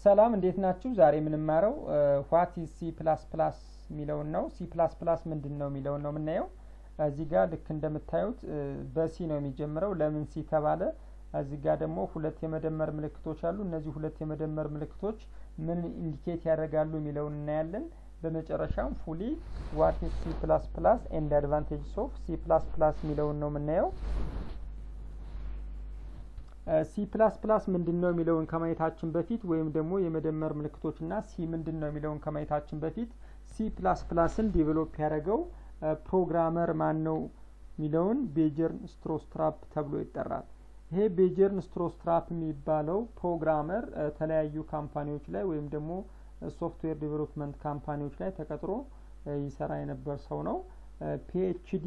ሰላም እንዴት ናችሁ? ዛሬ የምንማረው ዋት ኢዝ ሲ ፕላስ ፕላስ የሚለውን ነው። ሲ ፕላስ ፕላስ ምንድን ነው የሚለውን ነው የምናየው። እዚህ ጋር ልክ እንደምታዩት በሲ ነው የሚጀምረው። ለምን ሲ ተባለ? እዚህ ጋር ደግሞ ሁለት የመደመር ምልክቶች አሉ። እነዚህ ሁለት የመደመር ምልክቶች ምን ኢንዲኬት ያደርጋሉ የሚለውን እናያለን። በመጨረሻም ፉሊ ዋት ኢዝ ሲ ፕላስ ፕላስ ኤንድ አድቫንቴጅስ ኦፍ ሲ ፕላስ ፕላስ የሚለውን ነው የምናየው። ሲ ፕላስ ፕላስ ምንድን ነው የሚለውን ከማየታችን በፊት ወይም ደግሞ የመደመር ምልክቶችና ሲ ምንድን ነው የሚለውን ከማየታችን በፊት ሲ ፕላስ ፕላስን ዲቨሎፕ ያደረገው ፕሮግራመር ማን ነው የሚለውን ቤጀርን ስትሮስትራፕ ተብሎ ይጠራል። ይሄ ቤጀርን ስትሮስትራፕ የሚባለው ፕሮግራመር የተለያዩ ካምፓኒዎች ላይ ወይም ደግሞ ሶፍትዌር ዴቨሎፕመንት ካምፓኒዎች ላይ ተቀጥሮ ይሰራ የነበር ሰው ነው። ፒኤችዲ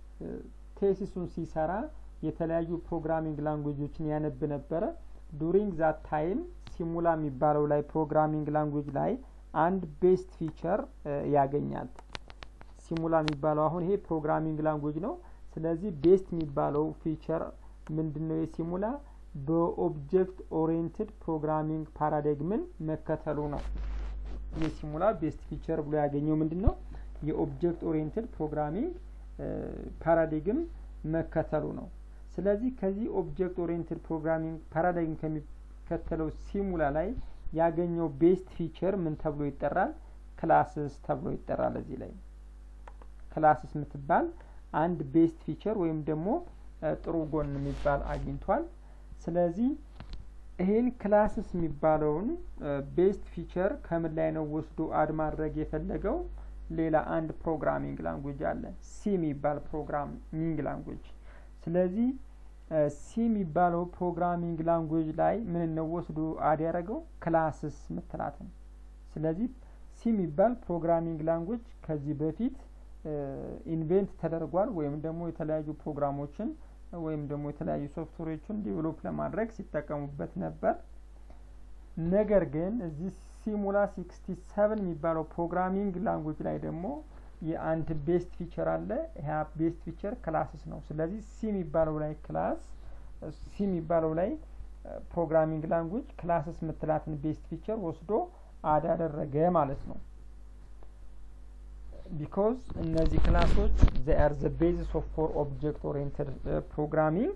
ቴሲሱን ሲሰራ የተለያዩ ፕሮግራሚንግ ላንጉጆችን ያነብ ነበረ። ዱሪንግ ዛት ታይም ሲሙላ የሚባለው ላይ ፕሮግራሚንግ ላንጉጅ ላይ አንድ ቤስት ፊቸር ያገኛል። ሲሙላ የሚባለው አሁን ይሄ ፕሮግራሚንግ ላንጉጅ ነው። ስለዚህ ቤስት የሚባለው ፊቸር ምንድን ነው? የሲሙላ በኦብጀክት ኦሪየንትድ ፕሮግራሚንግ ፓራዳይግምን መከተሉ ነው። የሲሙላ ቤስት ፊቸር ብሎ ያገኘው ምንድን ነው? የኦብጀክት ኦሪየንትድ ፕሮግራሚንግ ፓራዳይግም መከተሉ ነው። ስለዚህ ከዚህ ኦብጀክት ኦሪየንትድ ፕሮግራሚንግ ፓራዳይግም ከሚከተለው ሲሙላ ላይ ያገኘው ቤስት ፊቸር ምን ተብሎ ይጠራል? ክላስስ ተብሎ ይጠራል። እዚህ ላይ ክላስስ የምትባል አንድ ቤስት ፊቸር ወይም ደግሞ ጥሩ ጎን የሚባል አግኝቷል። ስለዚህ ይህን ክላስስ የሚባለውን ቤስት ፊቸር ከምን ላይ ነው ወስዶ አድ ማድረግ የፈለገው? ሌላ አንድ ፕሮግራሚንግ ላንጉጅ አለ፣ ሲ የሚባል ፕሮግራሚንግ ላንጉጅ። ስለዚህ ሲ የሚባለው ፕሮግራሚንግ ላንጉጅ ላይ ምን ነው ወስዶ አድ ያደረገው? ክላስስ ምትላትን። ስለዚህ ሲ የሚባል ፕሮግራሚንግ ላንጉጅ ከዚህ በፊት ኢንቬንት ተደርጓል ወይም ደግሞ የተለያዩ ፕሮግራሞችን ወይም ደግሞ የተለያዩ ሶፍትዌሮችን ዲቨሎፕ ለማድረግ ሲጠቀሙበት ነበር። ነገር ግን እዚህ ሲሙላ ሲክስቲ ሰቨን የሚባለው ፕሮግራሚንግ ላንጉጅ ላይ ደግሞ የአንድ ቤስት ፊቸር አለ። ያ ቤስት ፊቸር ክላስስ ነው። ስለዚህ ሲ የሚባለው ላይ ክላስ ሲ የሚባለው ላይ ፕሮግራሚንግ ላንጉጅ ክላስስ የምትላትን ቤስት ፊቸር ወስዶ አድ አደረገ ማለት ነው። ቢኮዝ እነዚህ ክላሶች ዘ አር ዘ ቤዚስ ኦፍ ፎር ኦብጀክት ኦሪየንትድ ፕሮግራሚንግ።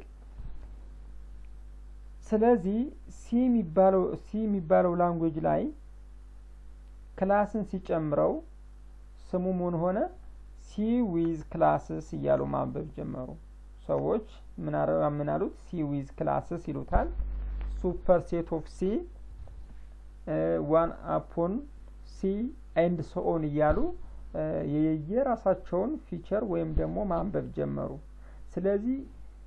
ስለዚህ ሲ የሚባለው ሲ የሚባለው ላንጉጅ ላይ ክላስን ሲጨምረው ስሙ ምን ሆነ? ሲ ዊዝ ክላስስ እያሉ ማንበብ ጀመሩ ሰዎች። ምን አሉት? ሲ ዊዝ ክላስስ ይሉታል። ሱፐር ሴት ኦፍ ሲ ዋን አፖን ሲ ኤንድ ሶኦን እያሉ የየራሳቸውን ፊቸር ወይም ደግሞ ማንበብ ጀመሩ። ስለዚህ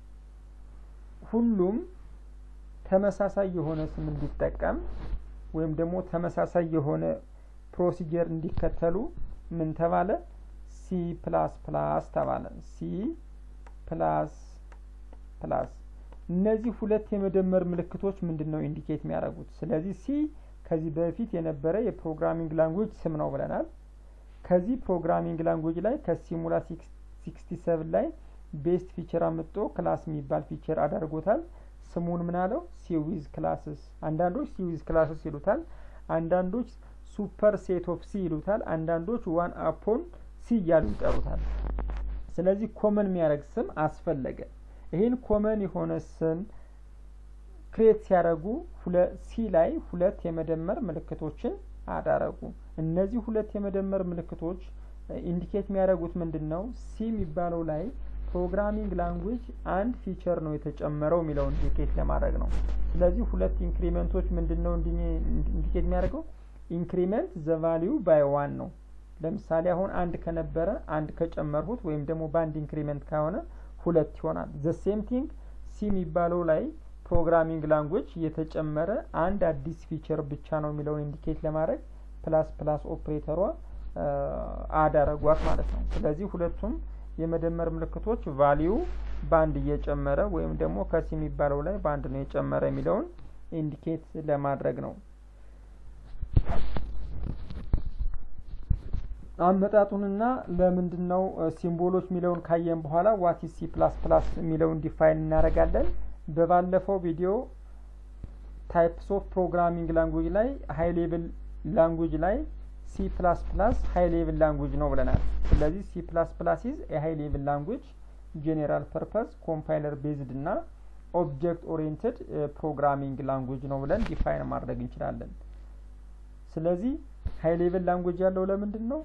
ሁሉም ተመሳሳይ የሆነ ስም እንዲጠቀም ወይም ደግሞ ተመሳሳይ የሆነ ፕሮሲጀር እንዲከተሉ ምን ተባለ? ሲ ፕላስ ፕላስ ተባለ። ሲ ፕላስ ፕላስ። እነዚህ ሁለት የመደመር ምልክቶች ምንድን ነው ኢንዲኬት የሚያደርጉት? ስለዚህ ሲ ከዚህ በፊት የነበረ የፕሮግራሚንግ ላንጉጅ ስም ነው ብለናል። ከዚህ ፕሮግራሚንግ ላንጉጅ ላይ ከሲሙላ ሲክስቲ ሰቨን ላይ ቤስት ፊቸር አምጦ ክላስ የሚባል ፊቸር አዳርጎታል። ስሙን ምን አለው? ሲዊዝ ክላስስ። አንዳንዶች ሲዊዝ ክላስስ ይሉታል። አንዳንዶች ሱፐር ሴት ኦፍ ሲ ይሉታል። አንዳንዶች ዋን አፖን ሲ እያሉ ይጠሩታል። ስለዚህ ኮመን የሚያደርግ ስም አስፈለገ። ይህን ኮመን የሆነ ስም ክሬት ሲያደርጉ ሲ ላይ ሁለት የመደመር ምልክቶችን አዳረጉ። እነዚህ ሁለት የመደመር ምልክቶች ኢንዲኬት የሚያደርጉት ምንድን ነው? ሲ የሚባለው ላይ ፕሮግራሚንግ ላንጉጅ አንድ ፊቸር ነው የተጨመረው የሚለው ኢንዲኬት ለማድረግ ነው። ስለዚህ ሁለት ኢንክሪመንቶች ምንድን ነው ኢንዲኬት የሚያደርገው? ኢንክሪመንት ዘ ቫሊዩ ባይ ዋን ነው። ለምሳሌ አሁን አንድ ከነበረ አንድ ከጨመርሁት ወይም ደግሞ በአንድ ኢንክሪመንት ከሆነ ሁለት ይሆናል። ዘ ሴም ቲንግ ሲ የሚባለው ላይ ፕሮግራሚንግ ላንጉጅ የተጨመረ አንድ አዲስ ፊቸር ብቻ ነው የሚለውን ኢንዲኬት ለማድረግ ፕላስ ፕላስ ኦፕሬተሯ አድ አረጓት ማለት ነው። ስለዚህ ሁለቱም የመደመር ምልክቶች ቫሊዩ በአንድ እየጨመረ ወይም ደግሞ ከሲ የሚባለው ላይ በአንድ ነው የጨመረ የሚለውን ኢንዲኬት ለማድረግ ነው። አመጣጡንና ለምንድን ነው ሲምቦሎች የሚለውን ካየን በኋላ ዋት ሲ ፕላስ ፕላስ የሚለውን ዲፋይን እናደርጋለን። በባለፈው ቪዲዮ ታይፕስ ኦፍ ፕሮግራሚንግ ላንጉጅ ላይ ሀይ ሌቭል ላንጉጅ ላይ ሲ ፕላስ ፕላስ ሀይ ሌቭል ላንጉጅ ነው ብለናል። ስለዚህ ሲ ፕላስ ፕላስ ኢዝ የሀይ ሌቭል ላንጉጅ ጄኔራል ፐርፐዝ ኮምፓይለር ቤዝድ እና ኦብጀክት ኦሪየንትድ ፕሮግራሚንግ ላንጉጅ ነው ብለን ዲፋይን ማድረግ እንችላለን። ስለዚህ ሀይ ሌቭል ላንጉጅ ያለው ለምንድን ነው?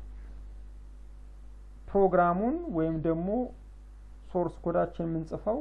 ፕሮግራሙን ወይም ደግሞ ሶርስ ኮዳችን የምንጽፈው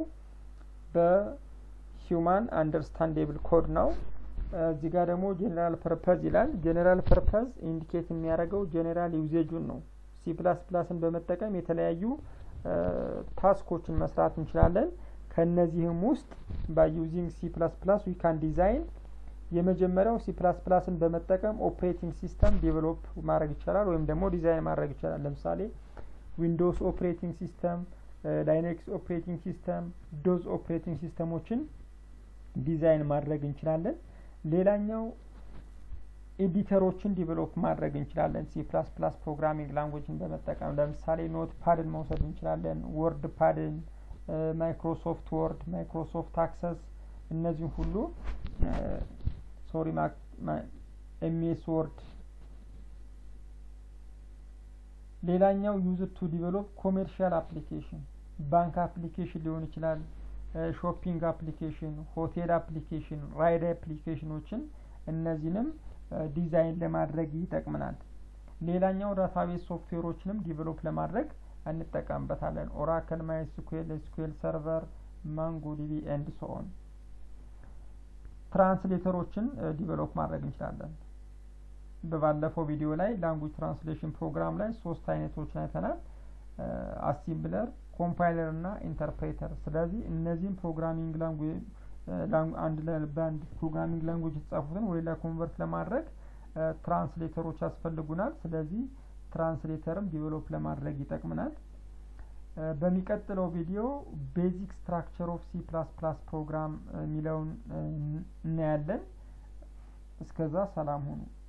በሂውማን አንደርስታንዴብል ኮድ ነው። እዚህ ጋር ደግሞ ጄኔራል ፐርፐዝ ይላል። ጄኔራል ፐርፐዝ ኢንዲኬት የሚያደርገው ጄኔራል ዩዜጁን ነው። ሲ ፕላስ ፕላስን በመጠቀም የተለያዩ ታስኮችን መስራት እንችላለን። ከነዚህም ውስጥ ባይ ዩዚንግ ሲ ፕላስ ፕላስ ዊ ካን ዲዛይን የመጀመሪያው ሲ ፕላስ ፕላስን በመጠቀም ኦፕሬቲንግ ሲስተም ዴቨሎፕ ማድረግ ይቻላል ወይም ደግሞ ዲዛይን ማድረግ ይቻላል። ለምሳሌ ዊንዶውስ ኦፕሬቲንግ ሲስተም፣ ላይነክስ ኦፕሬቲንግ ሲስተም፣ ዶዝ ኦፕሬቲንግ ሲስተሞችን ዲዛይን ማድረግ እንችላለን። ሌላኛው ኤዲተሮችን ዲቨሎፕ ማድረግ እንችላለን። ሲ ፕላስ ፕላስ ፕሮግራሚንግ ላንጉጅን በመጠቀም ለምሳሌ ኖት ፓድን መውሰድ እንችላለን። ወርድ ፓድን፣ ማይክሮሶፍት ወርድ፣ ማይክሮሶፍት አክሰስ እነዚህም ሁሉ ሶሪ ኤምኤስ ወርድ። ሌላኛው ዩዝ ቱ ዲቨሎፕ ኮሜርሻል አፕሊኬሽን ባንክ አፕሊኬሽን ሊሆን ይችላል ሾፒንግ አፕሊኬሽን፣ ሆቴል አፕሊኬሽን፣ ራይድ አፕሊኬሽኖችን እነዚህንም ዲዛይን ለማድረግ ይጠቅመናል። ሌላኛው ዳታቤዝ ሶፍትዌሮችንም ዲቨሎፕ ለማድረግ እንጠቀምበታለን። ኦራክል፣ ማይ ስኩኤል፣ ኤስኩኤል ሰርቨር፣ ማንጎ ዲቢ ኤንድ ሶኦን። ትራንስሌተሮችን ዲቨሎፕ ማድረግ እንችላለን። በባለፈው ቪዲዮ ላይ ላንጉጅ ትራንስሌሽን ፕሮግራም ላይ ሶስት አይነቶችን አይተናል። አሲምብለር ኮምፓይለር እና ኢንተርፕሬተር። ስለዚህ እነዚህም ፕሮግራሚንግ ላንጉጅ አንድ በአንድ ፕሮግራሚንግ ላንጉጅ የተጻፉትን ወደ ሌላ ኮንቨርት ለማድረግ ትራንስሌተሮች ያስፈልጉናል። ስለዚህ ትራንስሌተርም ዲቨሎፕ ለማድረግ ይጠቅምናል። በሚቀጥለው ቪዲዮ ቤዚክ ስትራክቸር ኦፍ ሲ ፕላስ ፕላስ ፕሮግራም የሚለውን እናያለን። እስከዛ ሰላም ሁኑ።